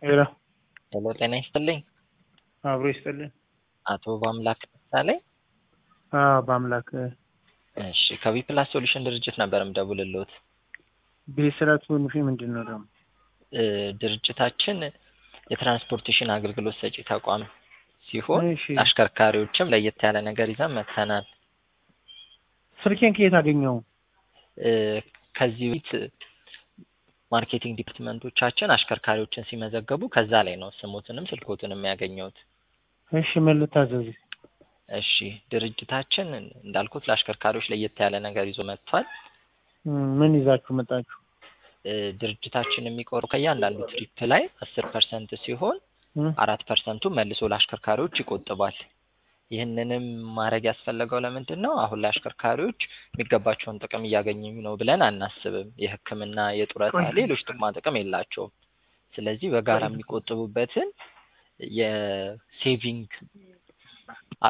ሄሎ ሄሎ ጤና ይስጥልኝ። አብሮ ይስጥልኝ። አቶ በአምላክ ምሳሌ። አዎ በአምላክ እሺ ከቢ ፕላስ ሶሉሽን ድርጅት ነበር የምደውልልዎት። ቤት ስራ ሶሉሽ ምንድን ነው ደግሞ? እ ድርጅታችን የትራንስፖርቴሽን አገልግሎት ሰጪ ተቋም ሲሆን እሺ አሽከርካሪዎችም ለየት ያለ ነገር ይዘን መጥተናል። ስልኬን ከየት አገኘው? እ ከዚህ በፊት ማርኬቲንግ ዲፓርትመንቶቻችን አሽከርካሪዎችን ሲመዘገቡ ከዛ ላይ ነው ስሞትንም ስልኮትንም ያገኘሁት። እሺ ምን ልታዘዝ? እሺ ድርጅታችን እንዳልኩት ለአሽከርካሪዎች ለየት ያለ ነገር ይዞ መጥቷል። እም፣ ምን ይዛችሁ መጣችሁ? እ ድርጅታችን የሚቆሩ ከእያንዳንዱ ትሪፕ ላይ አስር ፐርሰንት ሲሆን እም፣ አራት ፐርሰንቱ መልሶ ለአሽከርካሪዎች ይቆጥባል። ይህንንም ማድረግ ያስፈለገው ለምንድን ነው? አሁን ላይ አሽከርካሪዎች የሚገባቸውን ጥቅም እያገኙ ነው ብለን አናስብም። የሕክምና፣ የጡረታ፣ ሌሎች ጥቅማ ጥቅም የላቸውም። ስለዚህ በጋራ የሚቆጥቡበትን የሴቪንግ